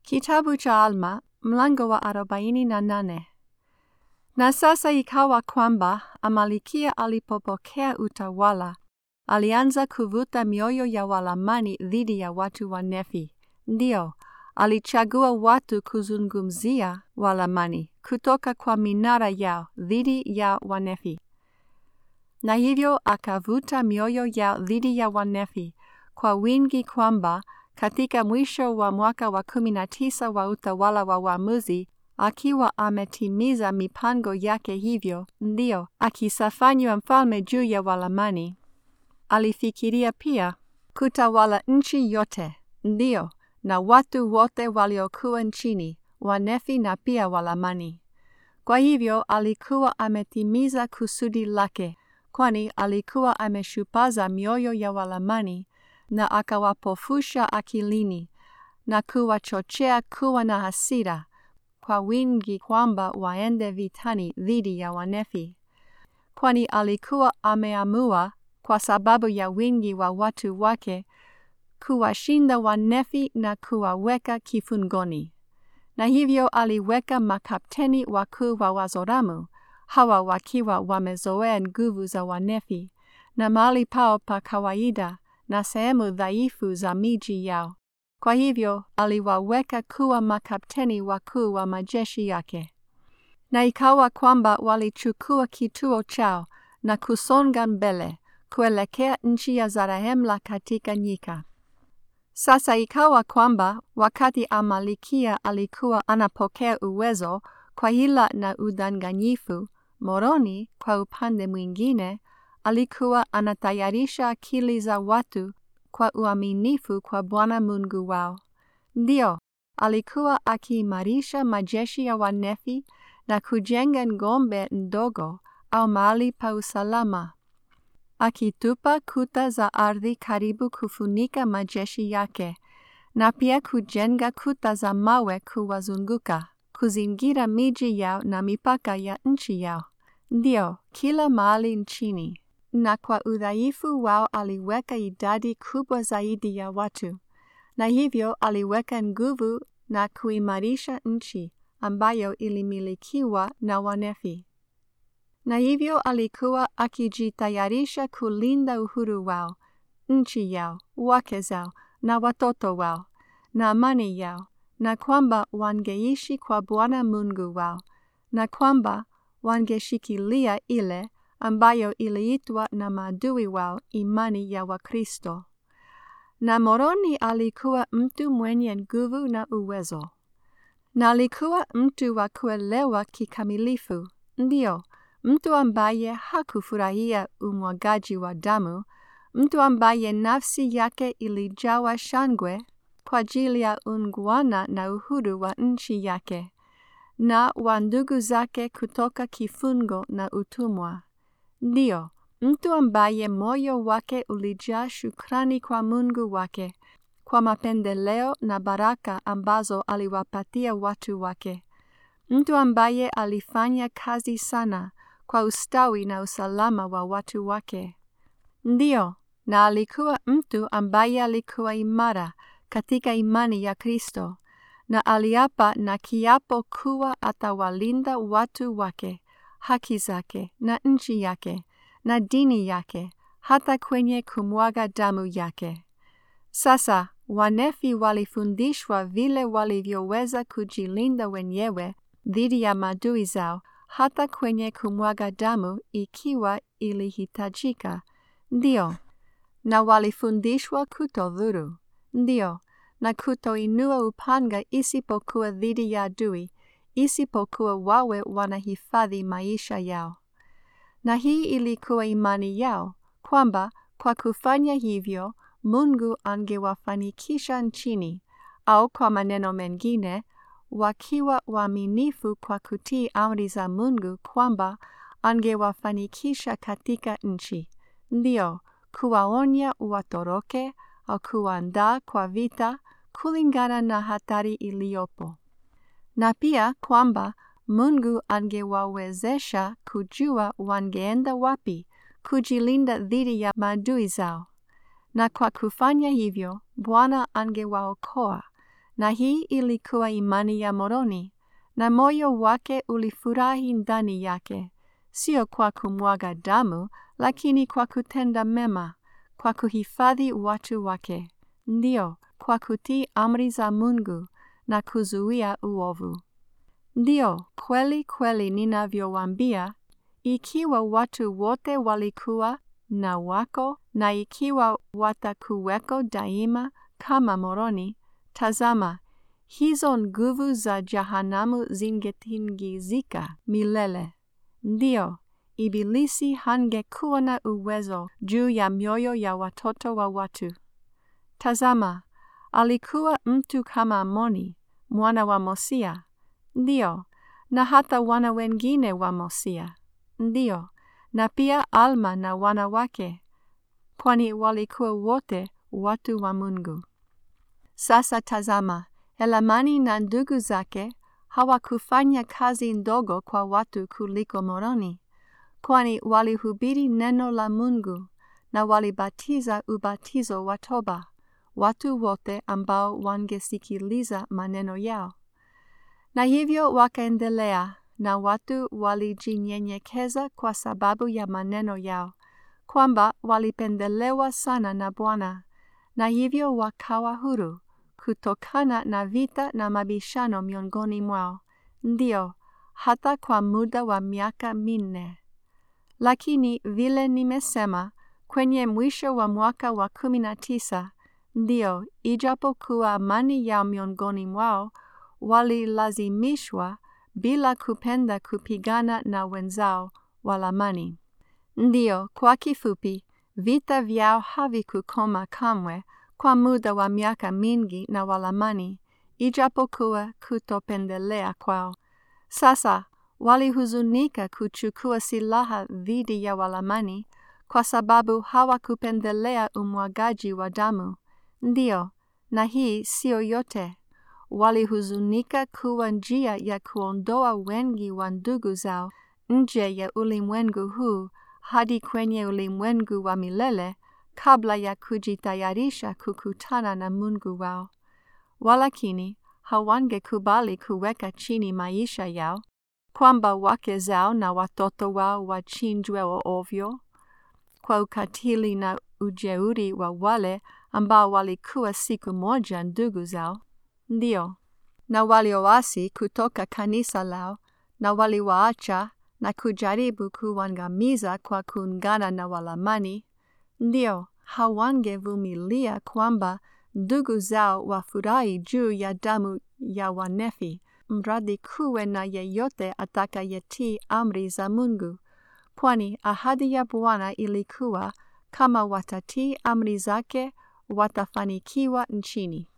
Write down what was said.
Kitabu cha Alma mlango wa arobaini na nane. Na sasa ikawa kwamba Amalikia alipopokea utawala, alianza kuvuta mioyo ya Walamani dhidi ya watu wa Nefi. Ndio, alichagua watu kuzungumzia Walamani kutoka kwa minara yao dhidi ya Wanefi. Na hivyo akavuta mioyo yao dhidi ya Wanefi kwa wingi kwamba katika mwisho wa mwaka wa kumi na tisa wa utawala wa waamuzi, akiwa ametimiza mipango yake hivyo, ndio akisafanywa mfalme juu ya Walamani, alifikiria pia kutawala nchi yote, ndio na watu wote waliokuwa nchini, Wanefi na pia Walamani. Kwa hivyo alikuwa ametimiza kusudi lake, kwani alikuwa ameshupaza mioyo ya Walamani na akawapofusha akilini na kuwachochea kuwa na hasira kwa wingi kwamba waende vitani dhidi ya Wanefi, kwani alikuwa ameamua kwa sababu ya wingi wa watu wake kuwashinda Wanefi na kuwaweka kifungoni. Na hivyo aliweka makapteni wakuu wa Wazoramu, hawa wakiwa wamezoea nguvu za Wanefi na mahali pao pa kawaida na sehemu dhaifu za miji yao. Kwa hivyo aliwaweka kuwa makapteni wakuu wa majeshi yake. Na ikawa kwamba walichukua kituo chao na kusonga mbele kuelekea nchi ya Zarahemla katika nyika. Sasa ikawa kwamba wakati Amalikia alikuwa anapokea uwezo kwa hila na udanganyifu, Moroni kwa upande mwingine alikuwa anatayarisha akili za watu kwa uaminifu kwa Bwana Mungu wao. Ndio, alikuwa akiimarisha majeshi ya Wanefi na kujenga ngombe ndogo au mahali pa usalama, akitupa kuta za ardhi karibu kufunika majeshi yake, na pia kujenga kuta za mawe kuwazunguka, kuzingira miji yao na mipaka ya nchi yao. Ndio, kila mahali nchini na kwa udhaifu wao aliweka idadi kubwa zaidi ya watu, na hivyo aliweka nguvu na kuimarisha nchi ambayo ilimilikiwa na Wanefi. Na hivyo alikuwa akijitayarisha kulinda uhuru wao, nchi yao, wake zao na watoto wao, na amani yao, na kwamba wangeishi kwa Bwana Mungu wao, na kwamba wangeshikilia ile ambayo iliitwa na maadui wao imani ya Wakristo. Na Moroni alikuwa mtu mwenye nguvu na uwezo, na alikuwa mtu wa kuelewa kikamilifu, ndio mtu ambaye hakufurahia umwagaji wa damu, mtu ambaye nafsi yake ilijawa shangwe kwa ajili ya ungwana na uhuru wa nchi yake na wa ndugu zake kutoka kifungo na utumwa. Ndio, mtu ambaye moyo wake ulijaa shukrani kwa Mungu wake kwa mapendeleo na baraka ambazo aliwapatia watu wake. Mtu ambaye alifanya kazi sana kwa ustawi na usalama wa watu wake. Ndio, na alikuwa mtu ambaye alikuwa imara katika imani ya Kristo na aliapa na kiapo kuwa atawalinda watu wake haki zake na nchi yake na dini yake hata kwenye kumwaga damu yake. Sasa Wanefi walifundishwa vile walivyoweza kujilinda wenyewe dhidi ya maadui zao hata kwenye kumwaga damu ikiwa ilihitajika. Ndio, na walifundishwa kutodhuru. Ndio, na kutoinua upanga isipokuwa dhidi ya adui isipokuwa wawe wanahifadhi maisha yao. Na hii ilikuwa imani yao kwamba kwa kufanya hivyo Mungu angewafanikisha nchini, au kwa maneno mengine, wakiwa waaminifu kwa kutii amri za Mungu kwamba angewafanikisha katika nchi, ndio kuwaonya watoroke au kuandaa kwa vita kulingana na hatari iliyopo na pia kwamba Mungu angewawezesha kujua wangeenda wapi kujilinda dhidi ya maadui zao, na kwa kufanya hivyo Bwana angewaokoa na hii ilikuwa imani ya Moroni, na moyo wake ulifurahi ndani yake, sio kwa kumwaga damu, lakini kwa kutenda mema, kwa kuhifadhi watu wake, ndio kwa kutii amri za Mungu na kuzuia uovu. Ndio, kweli kweli ninavyowaambia, ikiwa watu wote walikuwa na wako na ikiwa watakuweko daima kama Moroni, tazama, hizo nguvu za jahanamu zingetingizika milele. Ndio, Ibilisi hangekuwa na uwezo juu ya mioyo ya watoto wa watu. Tazama, alikuwa mtu kama Amoni, mwana wa Mosia. Ndio, na hata wana wengine wa Mosia. Ndio, na pia Alma na wana wake, kwani walikuwa wote watu wa Mungu. Sasa tazama, Elamani na ndugu zake hawakufanya kazi ndogo kwa watu kuliko Moroni, kwani walihubiri neno la Mungu na walibatiza ubatizo wa toba watu wote ambao wangesikiliza maneno yao. Na hivyo wakaendelea, na watu walijinyenyekeza kwa sababu ya maneno yao, kwamba walipendelewa sana na Bwana, na hivyo wakawa huru kutokana na vita na mabishano miongoni mwao, ndio hata kwa muda wa miaka minne. Lakini vile nimesema, kwenye mwisho wa mwaka wa kumi na tisa, ndio ijapokuwa amani yao miongoni mwao, walilazimishwa bila kupenda kupigana na wenzao Walamani. Ndio, kwa kifupi, vita vyao havikukoma kamwe kwa muda wa miaka mingi na Walamani, ijapokuwa kutopendelea kwao. Sasa walihuzunika kuchukua silaha dhidi ya Walamani kwa sababu hawakupendelea umwagaji wa damu. Ndio, na hii sio yote. Walihuzunika kuwa njia ya kuondoa wengi wa ndugu zao nje ya ulimwengu huu hadi kwenye ulimwengu wa milele kabla ya kujitayarisha kukutana na Mungu wao. Walakini hawangekubali kuweka chini maisha yao, kwamba wake zao na watoto wao wachinjwe ovyo kwa ukatili na ujeuri wa wale ambao walikuwa siku moja ndugu zao. Ndio, na walioasi kutoka kanisa lao na waliwaacha na kujaribu kuangamiza kwa kuungana na Walamani. Ndio, hawangevumilia kwamba ndugu zao wafurahi juu ya damu ya wanefi, mradi kuwe na yeyote atakayetii amri za Mungu, kwani ahadi ya Bwana ilikuwa kama watatii amri zake watafanikiwa nchini.